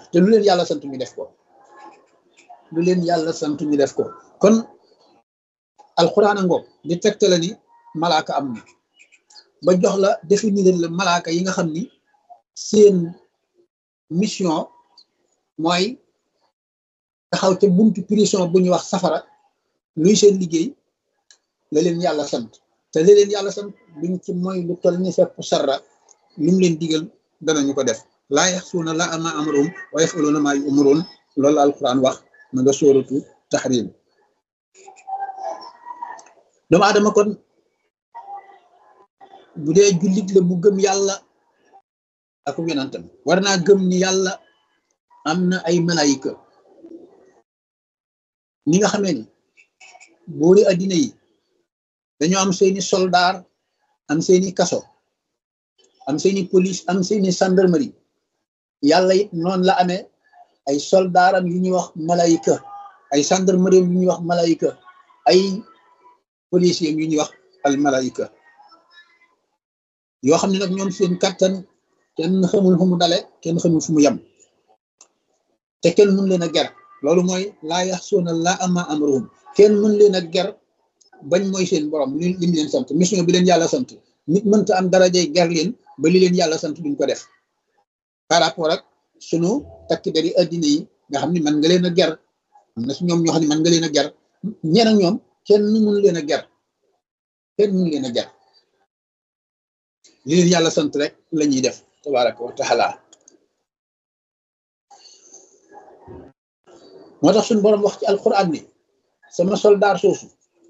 te lu leen yàlla sant ñu def ko lu leen yàlla sant ñu def ko kon alxuraan a ngoog di tegtale ni malaaka am na ba jox la définir la malaaka yi nga xam ni seen mission mooy taxaw ca buntu prison bu ñuy wax safara luy seen liggéey la leen yàlla sant te la leen yàlla sant duñ ci mooy lu toll ni fepp sarra lu mu leen digal danañu ko def laa yaxsuuna la ama amruhum wa yafaluuna maa yu'maruun loolu la alquran wax ma nga sóoratu tahrim doomu aadama kon bu dee jullit la bu gëm yàlla ak yonentam war naa gëm ni yàlla am na ay malayika ni nga xamee ni buuri addina yi dañoo am seeni soldaar am seeni kaso am seeni police am seeni gendarmerie yàlla it noonu la amee ay soldaaram yu ñuy wax malayika ay gendarmerie yu ñuy wax malayika ay policiers yu ñuy wax al malayika yoo xam ne nag ñoom seen kattan kenn xamul fu mu dale kenn xamul fu mu yem te kenn mun leen a ger loolu mooy laa yaxsuuna laa ama amruhum kenn mun leen a ger bañ mooy seen borom li lim leen sant mission bi leen yàlla sant nit mënta am darajay ger leen ba li leen yàlla sant duñ ko def par rapport ak sunu takk dari addina yi nga xam ne man nga leen a ger am na si ñoom ñoo xam ne man nga leen a ger ñeen ak ñoom kenn mun leen a ger kenn mun leen a ger li leen yàlla sant rek la ñuy def tabaraka wa taala moo tax suñu borom wax ci alquran ni sama soldaar soosu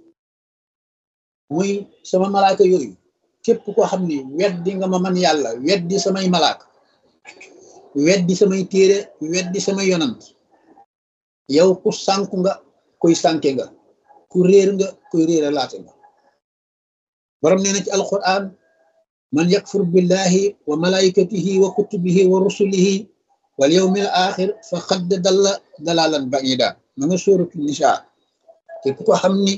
muy sama malaaka yooyu képp koo xam ni weddi nga ma man yàlla weddi samay malaaka weddi samay téere weddi samay yonant yow ku sànku nga kuy sànke nga ku réer nga kuy réer a laate nga borom nee na ci alquran man yakfur billahi wa malaikatihi wa kutubihi wa rusulihi wal yawmil axir faqad dalla dalalan baida ma nga sóoratu nisa képp ko xam ni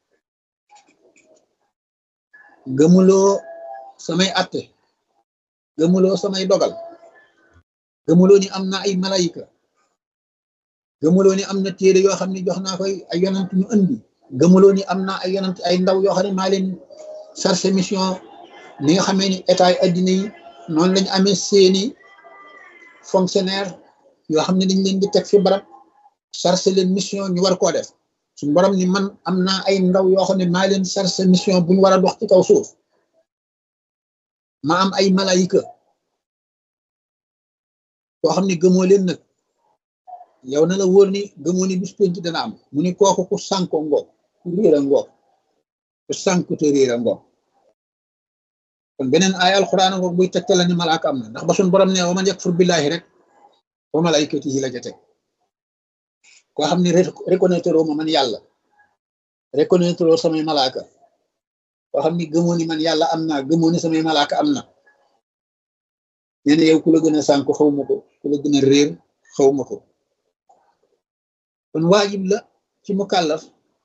gëmuloo samay atte gëmuloo samay dogal gëmuloo ni am na ay malayika gëmuloo ni am na téere yoo xam ne jox naa koy ay yonant ñu andi gëmuloo ni am na ay yonant ay ndaw yoo xam ne maa leen chargé mission ni nga xamee ni état yi addina yi noonu lañu amee seeni fonctionnaire yoo xam ne dañ leen di teg fi barab chargé leen mission ñu war koo def suñu borom ni man am naa ay ndaw yoo xam ne maa leen chargé mission bu ñu war a dox ci kaw suuf ma am ay malayika yoo xam ne gëmoo leen nag yow na la wóor ni gëmoo ni bis penc dana am mu ni kooku ku sànko ngoog ku réer a ngoog ku sànku te réer a ngoog kon beneen ay alquran ngoog buy tegtal la ni malaaka am na ndax ba suñu borom ne wa man yakfur billahi rek wa malaikatihi la ca teg koo xam ne reconnaître ma man yàlla reconnaître samay malaaka koo xam ni gëmoo ni man yàlla am naa gëmoo ni samay malaaka am na nee na yow ku la gën a sànku xaw ma ko ku la gën a réer xaw ma ko kon waajib la ci mu kàllaf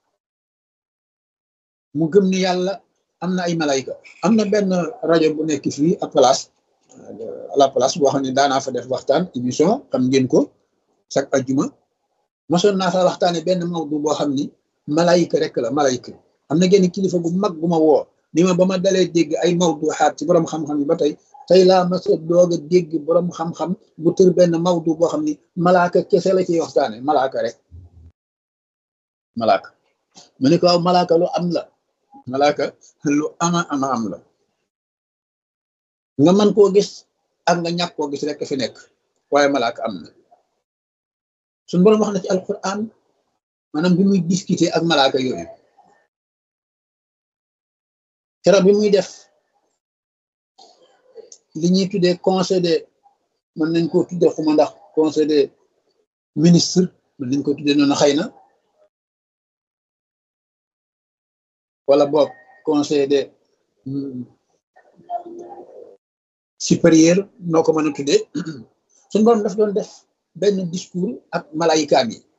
mu gëm ni yàlla am na ay malayka am na benn rajo bu nekk fii à place à la place boo xam ne daanaa fa def waxtaan émission xam ngeen ko chaque ajjuma mosoon naa fa waxtaane benn mawdu boo xam ni malayka rek la malayka am na genn kilifa gu mag gu ma woo ni ma ba ma dalee dégg ay mawdu xaat ci borom xam-xam yi ba tey tey laa ma sa doog a dégg borom xam-xam bu tër benn mawdu boo xam ni malaaka kese la ciy waxtaane malaaka rek malaaka mu ne ko waaw malaaka lu am la malaaka lu ama ama am la nga mën koo gis ak nga ñàkk koo gis rek fi nekk waaye malaaka am na suñu borom wax na ci alquran maanaam bi muy discuter ak malaaka yooyu keroog bi muy def li ñuy tuddee conseil de mën nañ koo tuddee xuma ndax conseil des ministres mën nañ ko tuddee noonu xëy na wala boog conseil des supérieur noo ko mën a tuddee suñu borom daf doon def benn discours ak malayikaam yi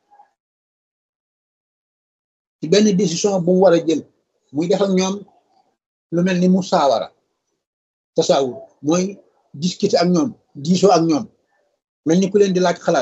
ci benn décision bu mu war a jël muy def ak ñoom lu mel ni mu saawara tasaawur mooy discuter ak ñoom diisoo ak ñoom mel ni ku leen di laaj xalaat